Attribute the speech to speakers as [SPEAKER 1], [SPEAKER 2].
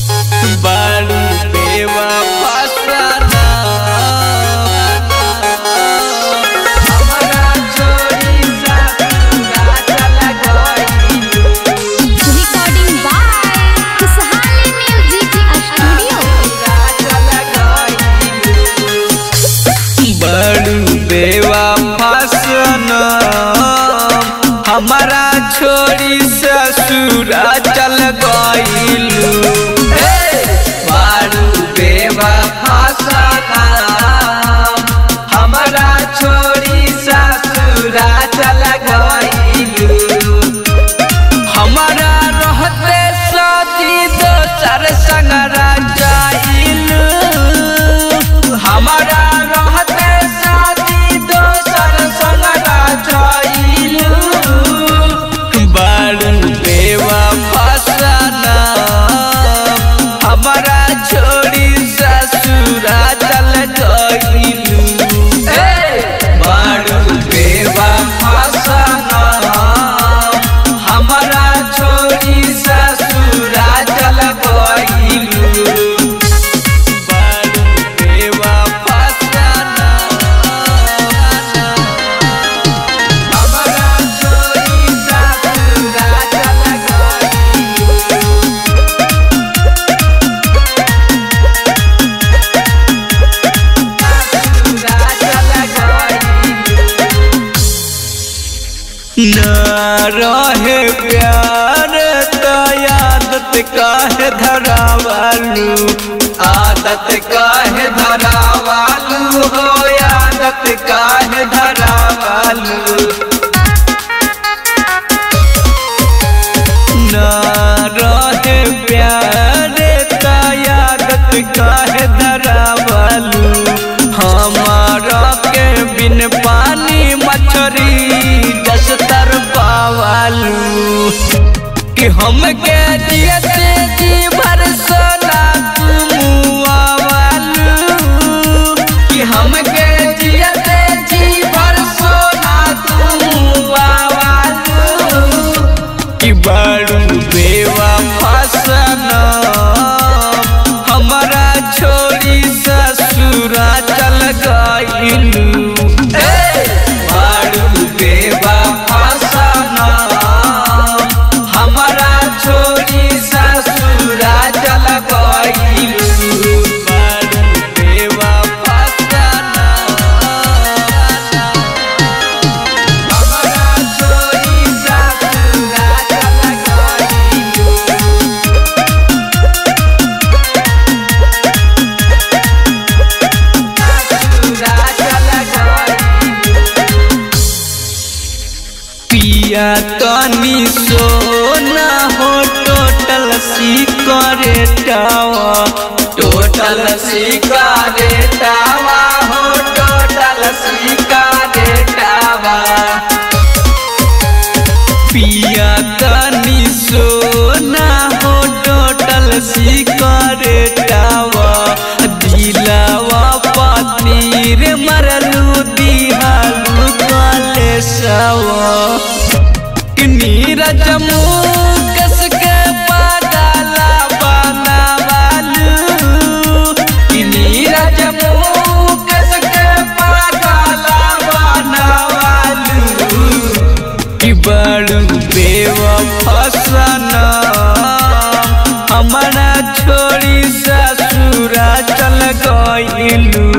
[SPEAKER 1] बारू बेवा फसाना हमरा छोड़ी ससुरा चल गइलू
[SPEAKER 2] Recording by Khusahali Music Studio.
[SPEAKER 1] बड़ू बेवा फसना हमारा छोड़ी ससुरा चल गइलू बड़ू बेवा फसना हमारा छोड़ी ससुरा चल गइलू हमारा रहते साथी दोसर संगरा जाइलू हमारा रहते साथी दोसर संगरा जाइलू बारू बेवा फसना हमारा छोड़ी ससुरा चल गइलू बारू बेवा फसना हमारा छोड़ी ससुरा चल गइलू बारू बेवा फसना हमारा छोड़ी ससुरा चल गइलू ससुरा चल गइलू न रहे प्यार त आदत काहे धरावालू आदत काहे धरावालू हो आदत काहे धरावालू न रहे प्यार त आदत काहे धरावालू हमारा के बिन पानी मछरी दस तर पावालू कि हम के जियते जी भर सोना तुमुआवालू कि हम के जियते जी भर सोना तुमुआवालू कि बड़ू बेवा फसना हमारा छोड़ी ससुरा चल गइलू बड़ू बेवा फसना हमारा छोड़ी ससुरा चल गइलू बड़ू बेवा फसना हमारा छोड़ी ससुरा चल गइलू ससुरा चल गइलू पिया तनी सोना हो टोटल सिकरेटावा टोटल सिकरेटावा हो टोटल सिकरेटावा पिया तनी सोना हो टोटल सिकरेटावा दिलावा पनीर मरलू दिहालू कलेसवा कि नीरज मुकस के पागला बनावालू कि नीरज मुकस के पागला बनावालू कि बड़ू बेवा फसना हमारा छोड़ी ससुरा चल गइलू